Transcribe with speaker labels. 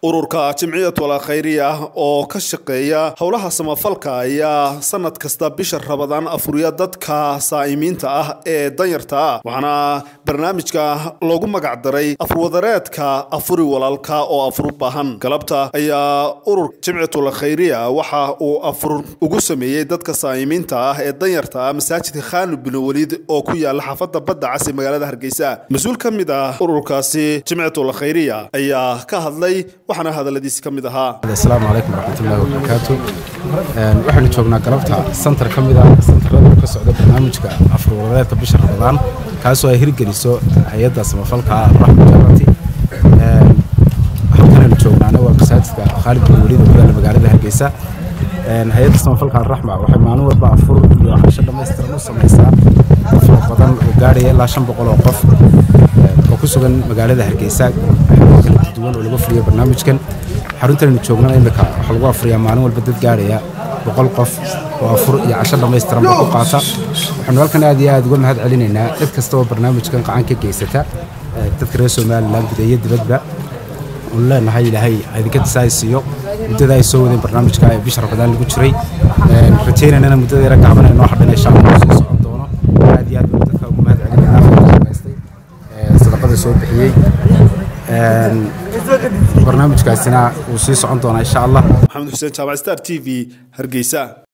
Speaker 1: ururka jimciyad wala khayriya oo ka shaqeeya howlaha samafalka ayaa sanad kasta bisha rabadaan afuriya dadka saa'imiinta ah ee danyarta ah waxaana barnaamijka loogu magacdaray afurwadareedka afuri walaalka oo afur u baahan galabta ayaa ururka jimciyad wala khayriya waxa uu afur ugu sameeyey dadka saa'imiinta ah ee danyarta ah masaajidka khaanu bin waliid oo ku yaala xaafada badda cas ee magaalada hargeysa mas-uul ka mid ah ururkaasi jimciyad wala khayriya ayaa ka hadlay waxaana hadaladiisi ka mid ahaa
Speaker 2: asalaamu calaykum waraxmatullahi wabarakaatu waxaynu joognaa galabta santar ka mid ah santarada ka socda barnaamijka afurwadareedka bisha ramadaan kaasoo ay hirgeliso hay-adda samafalka raxma jarati halkanaynu joognaana waa masaajidka khaalid bin weliid oo ku yaala magaalada hargeysa hay-adda samafalka alraxma waxay maalin walba afur iyo casho dhammaystiran u samaysaa afur badan oo gaadhaya ilaa shan boqol oo qof oo ku sugan magaalada hargeysa kala duwan oo lagu fuliyo barnaamijkan xaruntanaynu joognana imika waxaa lagu afuriyaa maalin walba dad gaadhaya boqol qof oo afur iyo casho dhammaystiran ba ku qaata waxaanu halkan aad iyo aad uga mahad celinaynaa cid kasta oo barnaamijkan qacan ka geysata dadka reer somalilan gudeeyo dibadba unu leenahay ilaahay idinka disaay siiyo muddada ay soo wadeen barnaamijka ee bisha ramadaan lagu jiray rajaynanana muddada yara gaaban ee noo hadhan insha allah soo socon doono aad iyo aad baan dadka ugu mahad celinaynaa ka shaqaystay sadaqada soo bixiyey barnaamijkaasina wuu sii socon doonaa insha allah
Speaker 1: maxamed xuseen jaamac star t v hargeysa